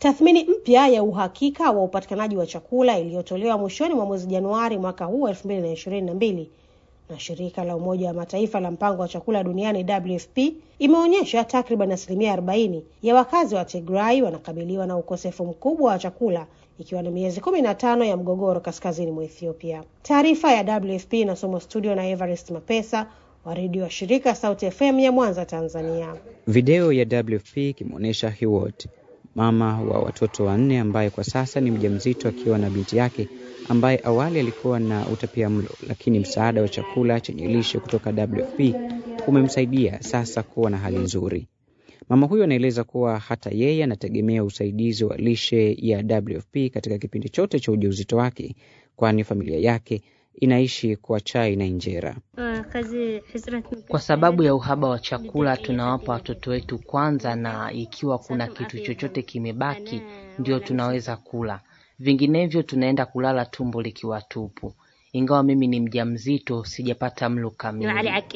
Tathmini mpya ya uhakika wa upatikanaji wa chakula iliyotolewa mwishoni mwa mwezi Januari mwaka huu elfu mbili na ishirini na mbili na shirika la Umoja wa Mataifa la mpango wa chakula duniani WFP imeonyesha takriban asilimia arobaini ya wakazi wa Tigray wanakabiliwa na ukosefu mkubwa wa chakula ikiwa ni miezi kumi na tano ya mgogoro kaskazini mwa Ethiopia. Taarifa ya WFP inasomwa studio na Everest Mapesa wa redio wa shirika Sauti FM ya Mwanza, Tanzania. Video ya WFP ikimwonyesha Hiwot, mama wa watoto wanne, ambaye kwa sasa ni mjamzito akiwa na binti yake ambaye awali alikuwa na utapia mlo, lakini msaada wa chakula chenye lishe kutoka WFP umemsaidia sasa kuwa na hali nzuri. Mama huyo anaeleza kuwa hata yeye anategemea usaidizi wa lishe ya WFP katika kipindi chote cha ujauzito wake, kwani familia yake inaishi kwa chai na injera. Kwa sababu ya uhaba wa chakula, tunawapa watoto wetu kwanza, na ikiwa kuna kitu chochote kimebaki, ndio tunaweza kula, vinginevyo tunaenda kulala tumbo likiwa tupu. Ingawa mimi ni mjamzito, sijapata mlo kamili.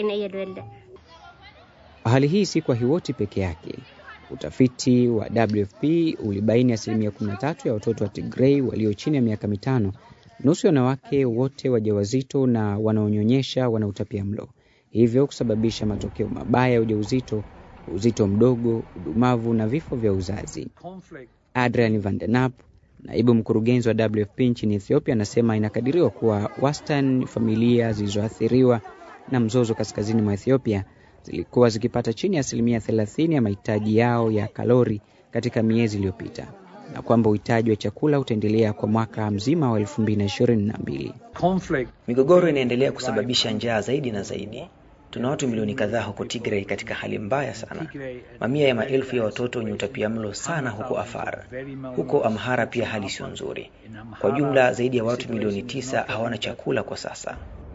Hali hii si kwa Hiwoti peke yake. Utafiti wa WFP ulibaini asilimia 13 ya watoto wa Tigray walio chini ya miaka mitano, nusu ya wanawake wote wajawazito na wanaonyonyesha wana utapia mlo, hivyo kusababisha matokeo mabaya ya ujauzito, uzito mdogo, udumavu na vifo vya uzazi. Adrian van den App, naibu mkurugenzi wa WFP nchini Ethiopia, anasema inakadiriwa kuwa wastani familia zilizoathiriwa na mzozo kaskazini mwa Ethiopia zilikuwa zikipata chini ya asilimia thelathini ya mahitaji yao ya kalori katika miezi iliyopita na kwamba uhitaji wa chakula utaendelea kwa mwaka mzima wa elfu mbili na ishirini na mbili. Migogoro inaendelea kusababisha njaa zaidi na zaidi. Tuna watu milioni kadhaa huko Tigray katika hali mbaya sana, mamia ya maelfu ya watoto wenye utapiamlo sana huko Afar. Huko Amhara pia hali sio nzuri. Kwa jumla zaidi ya watu milioni tisa hawana chakula kwa sasa.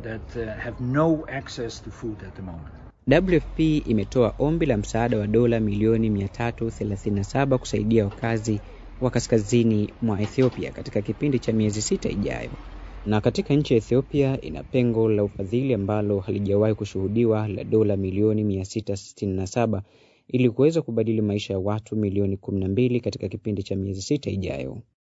WFP imetoa ombi la msaada wa dola milioni 337 kusaidia wakazi wa kaskazini mwa Ethiopia katika kipindi cha miezi sita ijayo. Na katika nchi ya Ethiopia ina pengo la ufadhili ambalo halijawahi kushuhudiwa la dola milioni 667 ili kuweza kubadili maisha ya watu milioni 12 katika kipindi cha miezi sita ijayo.